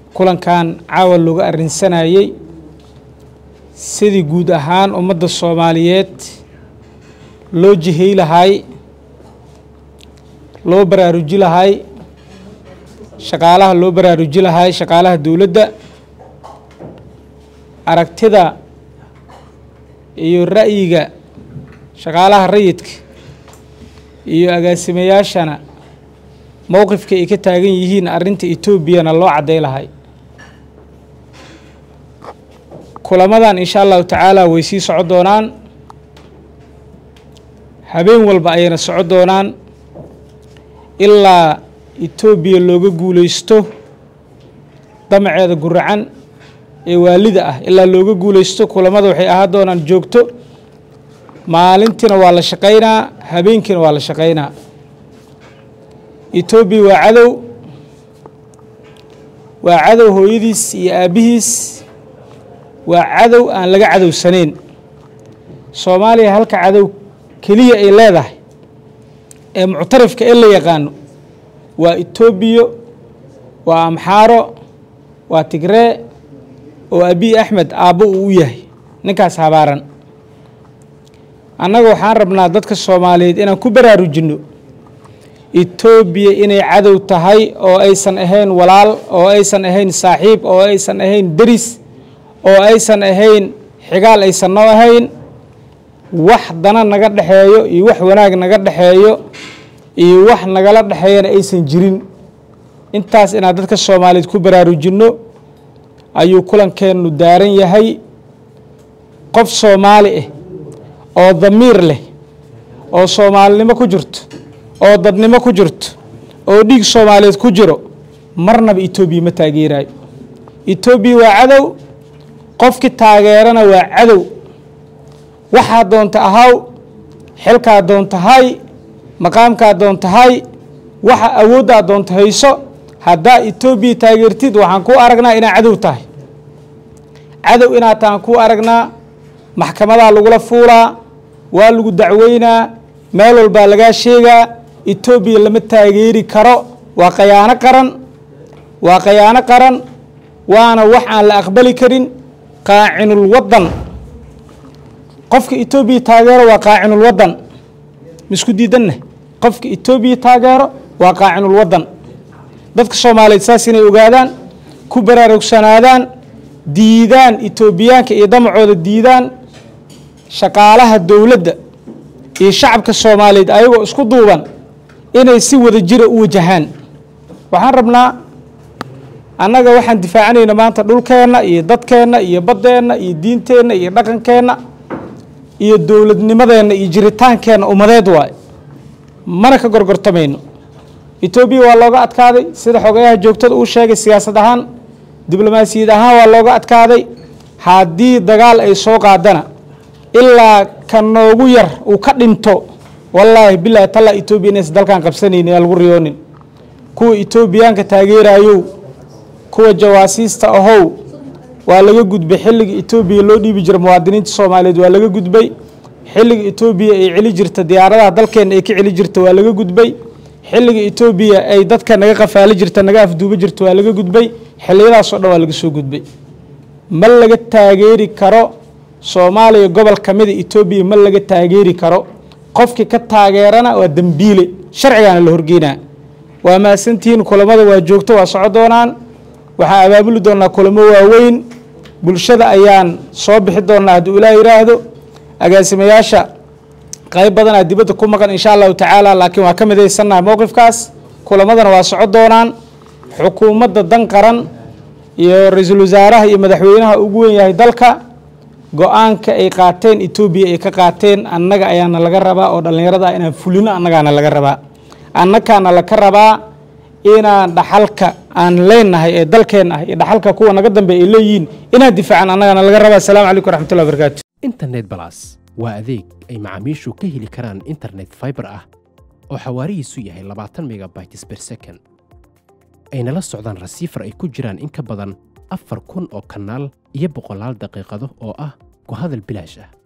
kulankan caawa looga arrinsanayey sidii guud ahaan ummadda soomaaliyeed loo jihey lahay loo baraaruji lahay shaqaalaha loo baraaruji lahay shaqaalaha dowladda aragtida iyo ra'yiga shaqaalaha rayidka iyo agaasimayaashana mowqifka ay ka taagan yihiin arrinta etoobiyana loo cadday lahay kulamadan insha allahu tacaala way sii soco doonaan habeen walba ayayna soco doonaan ilaa etoobiya looga guulaysto damaceeda guracan ee waalida ah ilaa looga guulaysto kulamada waxay ahaan doonaan joogto maalintiina waa la shaqaynaa habeenkiina waa la shaqaynaa etoobiya waa cadow waa cadow hooyadiis iyo aabbihiis waa cadow aan laga cadowsanayn soomaaliya halka cadow keliya ay leedahay ee muctarifka ee la yaqaano waa etoobiya waa amxaaro waa tigree oo abiy axmed aabbo uu u yahay ninkaas habaaran annaga waxaan rabnaa dadka soomaaliyeed inaan ku baraarujinno etoobiya inay cadow tahay oo aysan ahayn walaal oo aysan ahayn saaxiib oo aysan ahayn deris oo aysan ahayn xigaal aysan noo ahayn wax dana naga dhexeeyo iyo wax wanaag naga dhexeeyo iyo wax nagala dhexeeyana aysan jirin intaas inaan dadka soomaaliyeed ku baraarujinno ayuu kulankeennu daaran yahay qof soomaali ah oo damiir leh oo soomaalinimo ku jirto oo dadnimo ku jirto oo dhiig soomaaliyeed ku jiro marnaba etoobiya ma taageeraayo etoobiya waa cadow qofkii taageerana waa cadow waxaa doonta ahaw xilkaa doonta hay maqaamkaa doonta hay waxa awooddaa doonta hayso haddaa etoobiya taageertid waxaan kuu aragnaa inaa cadow tahay cadow inaad tahan kuu aragnaa maxkamadaa lagula fuulaa waa lagu dacweynaa meel walbaa lagaa sheegaa etoobiya lama taageeri karo waa khayaano qaran waa khayaano qaran waana wax aan la aqbali karin qaacinul waddan qofka etoobiya taageero waa qaacinul waddan misku diidanna qofka etoobiya taageero waa qaacinul waddan dadka soomaaliyeed saas inay ogaadaan ku baraarugsanaadaan diidaan etoobiyaanka iyo damacooda diidaan shaqaalaha dowladda iyo shacabka soomaaliyeed ayagoo isku duuban inay si wada jira u wajahaan waxaan rabnaa annaga waxaan difaacanayna maanta dhulkeenna iyo dadkeenna iyo baddeenna iyo diinteenna iyo dhaqankeenna iyo dowladnimadeenna iyo jiritaankeenna ummadeed waaye mana ka gorgortamayno etoobiya waa looga adkaaday sida xogayaha joogtada uu sheegay siyaasad ahaan diblomaasiyad ahaan waa looga adkaaday haddii dagaal ay soo qaadana ilaa ka noogu yar uu ka dhinto wallaahi bilaahi tallaa etoobiya inaysan dalkan qabsanaynin aan lagu riyoonin kuwa etoobiyaanka taageerayow kuwa jawaasiista ahow waa laga gudbay xilliga etoobiya loo dhiibi jira muwaadiniinta soomaaliyeed waa laga gudbay xilliga etoobiya ay celi jirta diyaaradaha dalkeenna ay ka celi jirta waa laga gudbay xilliga etoobiya ay dadka naga qafaali jirta naga afduuba jirta waa laga gudbay xilliyadaasoo dhan waa laga soo gudbay ma laga taageeri karo soomaaliya gobol ka mida etoobiya ma laga taageeri karo qofkii ka taageerana waa dembiile sharcigaana la horgeynaa waa mahadsantihiin kulamada waa joogto waa soco doonaan waxaan abaabuli doonaa kulamo waaweyn bulshada ayaan soo bixi doonaa hadduu ilaah yidhaahdo agaasimayaasha qayb badanaa dibadda ku maqan insha allahu tacaala laakiin waa ka midaysannaha mowqifkaas kulamadana waa soco doonaan xukuumadda dan qaran iyo ra-iisul wasaaraha iyo madaxweynaha ugu weyn yahay dalka go-aanka ay qaateen etoobiya ay ka qaateen annaga ayaana laga rabaa oo dhallinyarada ah inaan fulino annagaana laga rabaa annakaana laka rabaa inaan dhaxalka aan leenahay ee dalkeen ah iyo dhaxalka kuwa naga dambe ay leeyihiin inaan difaacan annagaana laga rabaa asalaamu calaykum waraxmatullahi wabarakaatu internet balas waa adeeg ay macaamiishu ka heli karaan internet fiber ah oo xawaarihiisu yahay labaatan megabytes per second ayna la socdaan rasiifar ay ku jiraan in ka badan afar kun oo kanaal iyo boqolaal daqiiqado oo ah ku hadal bilaash ah